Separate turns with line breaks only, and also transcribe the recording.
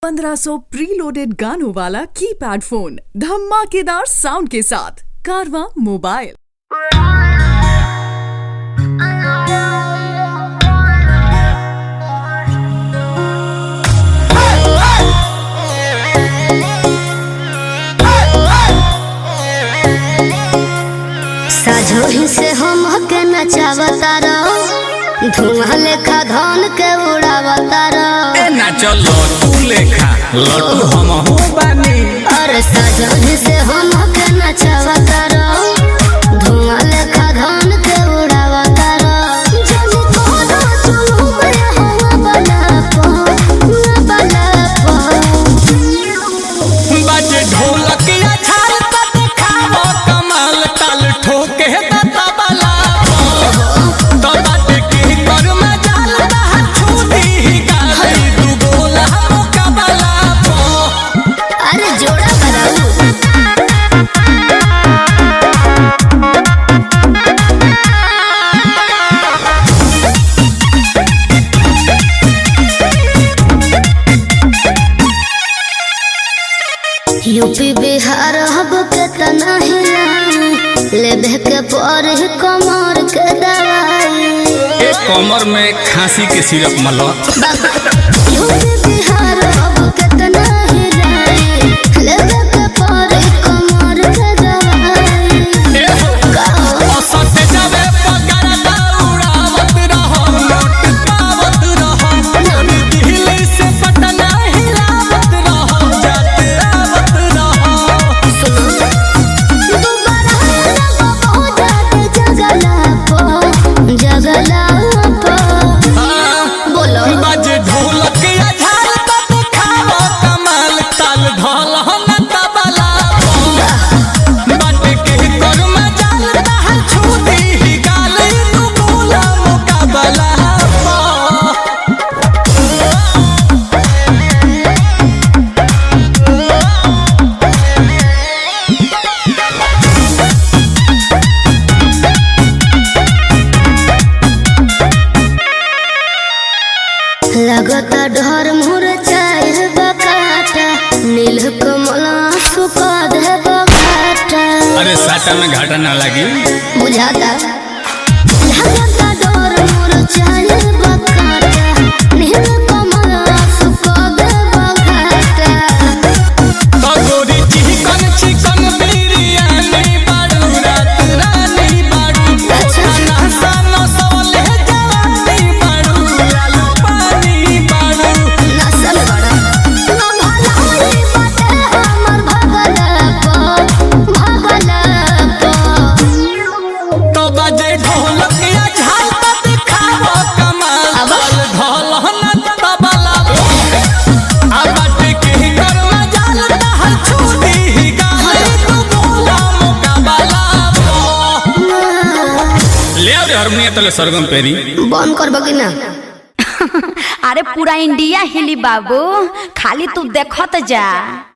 1500 preloaded गानों वाला keypad phone धमाकेदार साउंड के साथ कारवा मोबाइल
साझोही से हम के नचावता रहो धुआं लेखा धन के उड़ावता रहो
ए ना चलो तू लेखा लड्डू हम हो बानी
अरे साझोही से हम के नचावता रहो धुआं लेखा धन के उड़ावता रहो जब कोनो चुलू में हवा बना पो बना पो
बाजे ढोलक या छाल त देखावो कमाल ताल ठोके त तबला तो बाटे के कर में जाल रहा छूटी ही गाली दू गोला मुकाबला पो
अरे जोड़ा बनाऊ यूपी बिहार हब के तना हिलाई लेबे के पर कमर के दवाई
ए कमर में खांसी के सिरप मलो
यूपी बिहार हब के तना हिलाई लेबे के पर कमर के दवाई
ए हो औसत जावे पगार दौड़ावत रहो नोट पावत रहो दिल्ली से पटना हिलावत रहो जाते आवत रहो
दोबारा लगो बहुत जगला पो जगला पो बोलो
बाजे ढोलक या झाल त देखावो कमाल ताल ढोल न तबला बाटे के कर में जाल रहा छूटी ही गाल तू बोला मुकाबला पा
लगता डर मोर चाहे बकाटा नील कमल सुखा दे बकाटा
अरे साटा में घाटा ना लगी
बुझाता लगता डर मोर चाहे बकाटा नील कमल सुखा दे बकाटा
तो गोरी चिकन चिकन बिरयानी बाड़ू रात रानी बाड़ू खाना सानो सवले जवानी बाड़ू लालू पानी बाड़ू
नसल बड़ा ना भला होई बाटे हमर भगला पो भगला पो
तो बजे ढोलक या झाल त दिखावो कमाल
अब?
ढोल न तबला आ बाटे के कर में जाल रहल छूटी ही गाली तू बोला मुकाबला ले आ रे हारमोनियम तले सरगम पेरी
बंद करबो कि ना
अरे पूरा इंडिया हिली बाबू खाली तू देखत जा